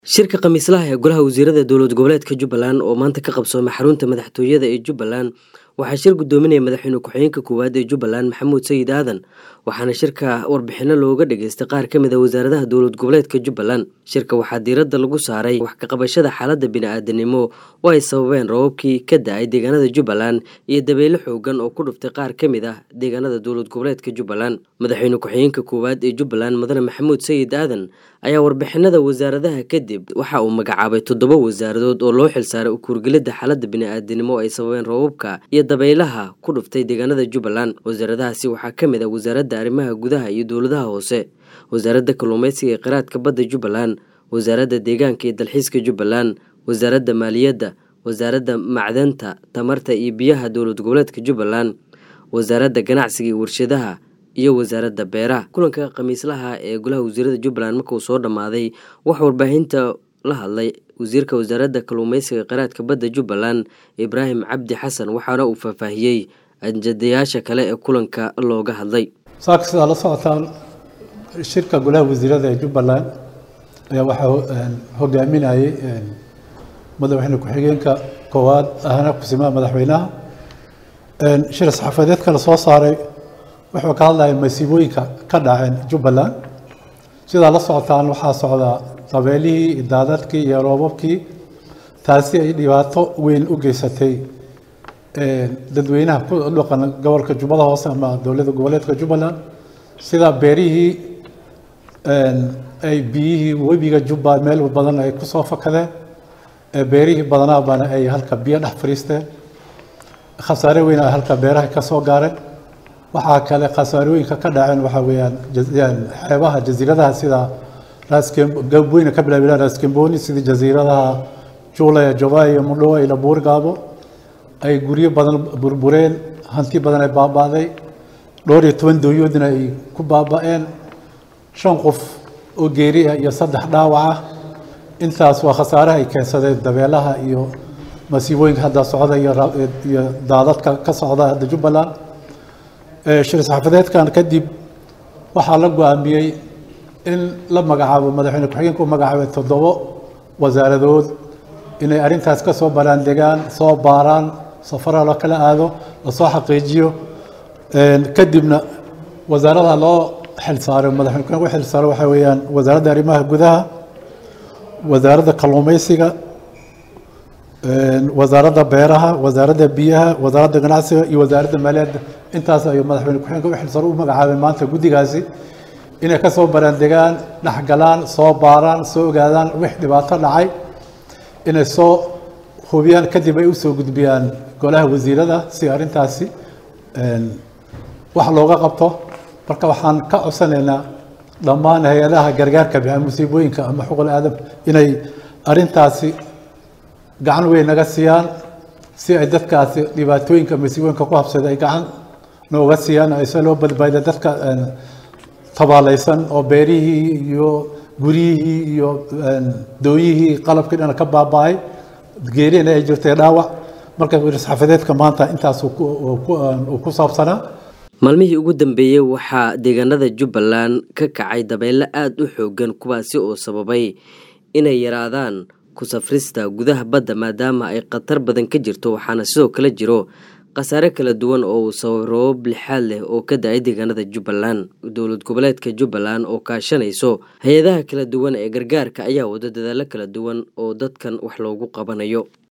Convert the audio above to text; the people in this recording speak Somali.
shirka khamiislaha ee golaha wasiirada dowlad goboleedka jubbaland oo maanta ka qabsoomay xarunta madaxtooyada ee jubbaland waxaa shir gudoominaya madaxweyne ku-xigeenka koowaad ee jubbaland maxamuud sayid aadan waxaana shirka warbixino looga dhageystay qaar ka mid a wasaaradaha dowlad goboleedka jubbaland shirka waxaa diiradda lagu saaray wax kaqabashada xaaladda bini-aadanimo oo ay sababeen roobabkii ka da-ay deegaanada jubbaland iyo dabeyle xoogan oo ku dhuftay qaar ka mid ah deegaanada dowlad goboleedka jubbaland madaxweyne ku-xigeenka koowaad ee jubbaland mudane maxamuud sayid aadan ayaa warbixinada wasaaradaha kadib waxa uu magacaabay toddoba wasaaradood oo loo xilsaaray ukuurgelidda xaaladda bini-aadanimo ay sababeen roobabka iyo dabaylaha ku dhuftay deegaanada jubbaland wasaaradahaasi waxaa ka mid ah wasaaradda arrimaha gudaha iyo dowladaha hoose wasaaradda kalluumeysiga ee qiraadka badda jubbaland wasaaradda deegaanka iyo dalxiiska jubbaland wasaaradda maaliyadda wasaaradda macdanta tamarta iyo biyaha dowlad goboleedka jubbaland wasaaradda ganacsiga iyo warshadaha iyo wasaaradda beeraha kulanka khamiislaha ee golaha wasiirada jubbaland marka uu soo dhammaaday waxaa warbaahinta la hadlay wasiirka wasaaradda kalluumeysiga qiraadka badda jubbaland ibraahim cabdi xasan waxaana uu faahfaahiyey ajadayaasha kale ee kulanka looga hadlay saaka sidaa la socotaan shirka golaha wasiirada ee jubbaland ayaa waxaa hogaaminayay madaxweyne ku-xigeenka koowaad ahna kusimaha madaxweynaha shir saxaafadeedka la soo saaray wuxuu ka hadlaya masiibooyinka ka dhaceen jubbaland sidaa la socotaan waxaa socdaa dabeelihii daadadkii iyo roobabkii taasi ay dhibaato weyn u geysatay dadweynaha ku dhaqan gobolka jubbada hoose ama dowladda goboleedka jubbaland sida beerihii ay biyihii webiga jubba meel badan ay kusoo fakadeen beerihii badanaa bana ay halka biyo dhex fariisteen khasaare weyn ay halka beeraha ka soo gaareen waxaa kale khasaarooyinka ka dhaceen waxaa weeyaan xeebaha jasiiradaha sida raasgabweyne ka bilaabila raaskamboni sida jasiiradaha juulaya jobay iyo mudhowa iyo labuurgaabo ay guryo badan burbureen hanti badan ay baaba'day dhowr iyo toban dooyoodna ay ku baaba'een shan qof oo geeri ah iyo saddex dhaawac ah intaas waa khasaaraha ay keensadeen dabeelaha iyo masiibooyinka hadda socda iyo daadadka ka socda hadda jubbaland shir saxaafadeedkan kadib waxaa la go-aamiyey in la magacaabo madaxweyne ku-xigeenka u magacaabay toddobo wasaaradood inay arrintaas ka soo baraandegaan soo baaraan safara loo kala aado lasoo xaqiijiyo kadibna wasaaradaha loo xilsaaray madaxweyne ku-xigeenka u xilsaaray waxaa weeyaan wasaaradda arrimaha gudaha wasaaradda kalluumeysiga wasaaradda beeraha wasaaradda biyaha wasaaradda ganacsiga iyo wasaaradda maaliyadda intaas ayuu madaxweyne ku-xigeenka u xilsaro u magacaabay maanta guddigaasi inay ka soo baraandegaan dhexgalaan soo baaraan soo ogaadaan wix dhibaato dhacay inay soo hubiyaan kadib ay usoo gudbiyaan golaha wasiirada si arrintaasi wax looga qabto marka waxaan ka codsanaynaa dhammaan hay-adaha gargaarka bixiya musiibooyinka ama xuquuqul aadam inay arrintaasi gacan weyn naga siiyaan si ay dadkaasi dhibaatooyinka masiibooyinka ku habsada ay gacan nooga siiyaan ayse loo badbaada dadka tabaalaysan oo beerihii iyo guryihii iyo dooyihii qalabkii dhana ka baaba-ay geerina ay jirtay dhaawac marka saxaafadeedka maanta intaas uu ku saabsanaa maalmihii ugu dambeeyey waxaa deegaanada jubbaland ka kacay dabeyle aada u xoogan kuwaasi oo sababay inay yaraadaan ku safrista gudaha badda maadaama ay khatar badan ka jirto waxaana sidoo kale jiro khasaare kala duwan oo uu sababay roobab lixaad leh oo ka da-ay deegaanada jubbaland dowlad goboleedka jubbaland oo kaashanayso hay-adaha kala duwan ee gargaarka ayaa wado dadaallo kala duwan oo dadkan wax loogu qabanayo